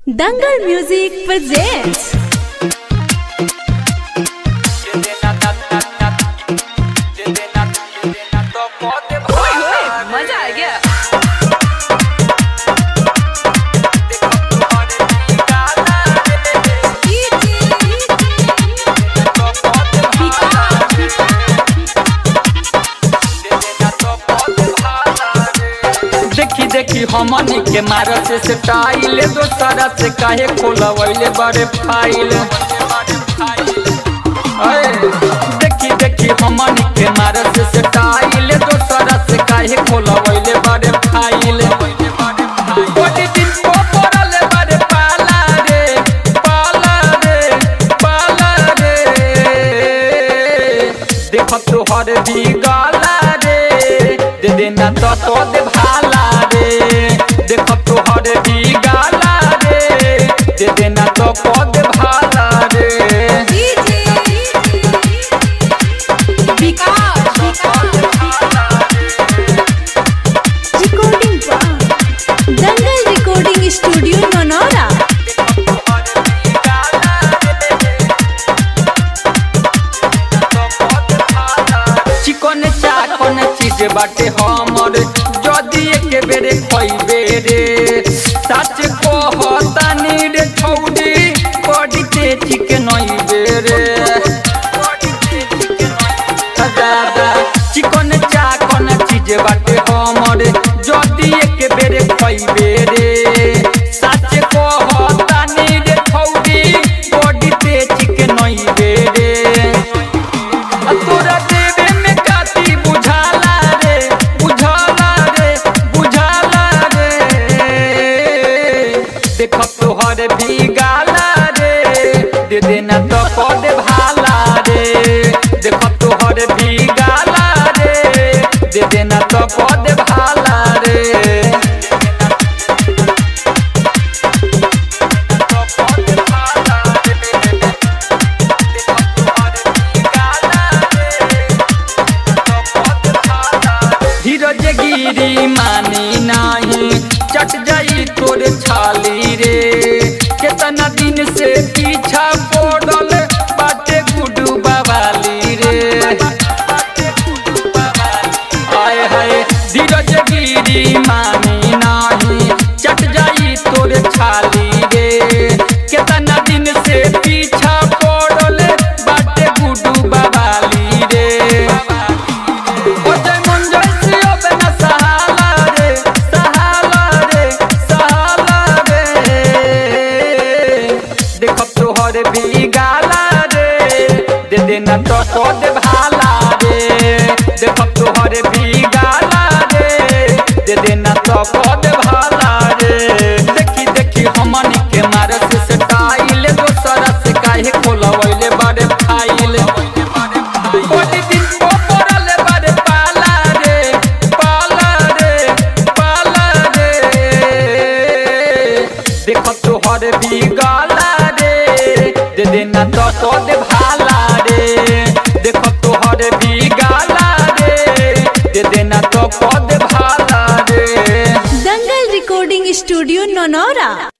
Dangal Music presents मजा आ गया देखी देखी हमनी के मारत से स्टाइल दोसरा से काहे खोलवैले बड़े फाइल अए, देखी देखी हमनी के मारत से स्टाइल दोसरा से काहे खोलवैले बड़े फाइल बड़ी दिन को पड़ल बड़े पाला रे पाला रे पाला रे देख तोहर भी गाला रे दे देना तो तो दे भाला रे देख तोहर भी गाला रे दे देना तो को दे भाला रे Recording by Dangal Recording Studio Nonora चिकन चाकन चीज बाटे हमर जदी एक बेरे खइबे रे सच कहतानी रे छौडी बड़ी तेजी के नइबे रे दादा चिकन चाकन चीज बाटे हमर जदी एक बेरे खइबे रे सच कहतानी रे छौडी बड़ी तेजी के नइबे रे आ तोरा देवे में काती बुझाला रे बुझाला रे बुझाला रे देख तोहर भी गाला रे दे देना तो पद भाला रे देख तोहर भी गाला रे दे देना तो पद भाला रे धीरज गिरी मानी नाही चट जाई तोरे छाली रे केतना दिन से पीछा पड़ल बाटे गुडू बवाली रे आय हाय धीरज गिरी मानी नाही चट जाई तोरे छाली रे केतना दिन से पीछा पड़ल बाटे गुडू बवाली रे ओजय मंजर से अब न सहाला रे सहाला रे सहाला रे देख तोहर भी गाला रे दे देना तो तो दे भाला रे देख तोहर भी गाला रे दे देना तो को दे भाला रे देखी देखी हमनी के मारस से स्टाइल दोसरा से काहे खोलवैले बड़े फाइल बड़ी दिन को पड़ल बड़े पाला रे पाला रे पाला रे देख तोहर भी गाला रे दे देना तो तो दे भाला रे देख तोहर भी गाला रे दे देना तो को दे भाला रे Dangal Recording Studio Nonora